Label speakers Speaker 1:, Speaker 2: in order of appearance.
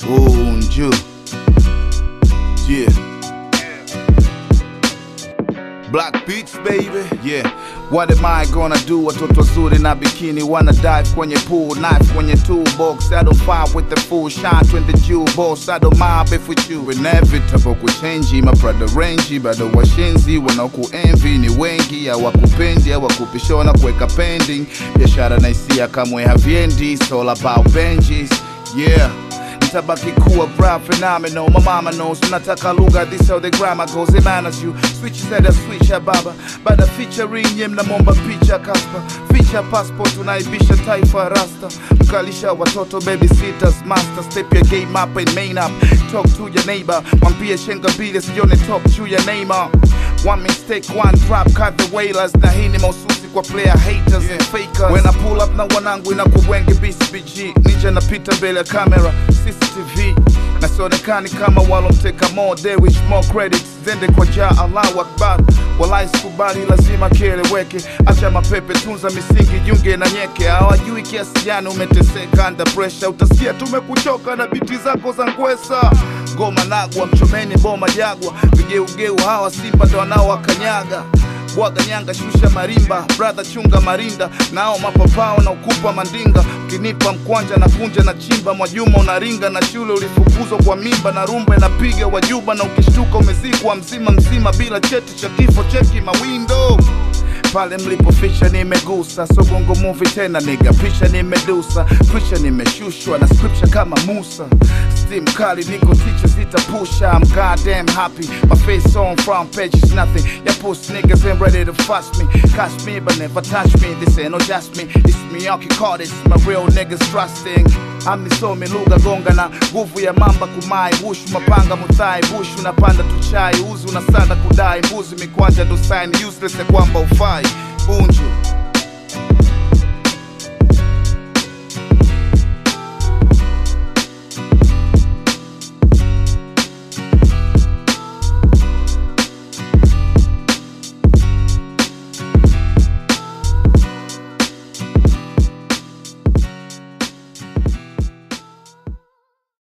Speaker 1: Unju. Yeah. Black Beats baby, yeah. What am I gonna do? Watoto wazuri na bikini wanna dive kwenye pool, knife kwenye toolbox. I don't fight with the fool, shine twende juu boss. I don't mind beef with you, inevitable kuchenji. My brother range, bado washenzi wanaokuenvy ni wengi, hawakupendi hawakupishona kuweka pending. Biashara na hisia kamwe haviendi, it's all about Benjis, yeah nitabaki kuwa rap phenomenal my mama knows nataka lugha this how the grammar goes it manners you switch said a switch ya baba bada featuring nye mnamomba picha kaspa feature passport unaibisha taifa rasta mkalisha watoto baby sitters master step your game up and main up talk to your neighbor mwambie shenga mbili sione top juu ya Neymar one mistake one drop cut the wailers na hii ni mahususi kwa player haters and fakers when I pull up na wanangu inakuwa wengi BCBG ninja napita mbele ya kamera CCTV na sionekani kama walomteka more they wish more credits zende kwa ja Allahu Akbar walai sikubali lazima kieleweke acha mapepe tunza misingi junge na nyeke hawajui kiasi gani umeteseka under pressure utasikia tumekuchoka na biti zako za ngwesa ngoma nagwa mchomeni boma jagwa vigeugeu hawa simba ndo wanaowakanyaga bwaga nyanga shusha marimba brother chunga marinda nao mapapao na ukupa mandinga ukinipa mkwanja na kunja na chimba mwajuma unaringa na shule ulifukuzwa kwa mimba na rumba inapiga wajuba na ukishtuka umezikwa mzima mzima bila cheti cha kifo cheki mawindo pale mlipoficha nimegusa so bongo movie tena niga picha nimedusa picha nimeshushwa na scripture kama Musa steam kali niko teacher zitapusha I'm goddamn happy my face on front page is nothing ya pussy niggas ain't ready to fuss me catch me but never touch me this ain't no just me it's me Yankee Curtis my real niggas trusting amisomi lugha gonga na nguvu ya mamba kumai bushu mapanga muthai bushu napanda tuchai uzi unasanda kudai mbuzi mikwanja dosaini useless ya kwamba ufai bunju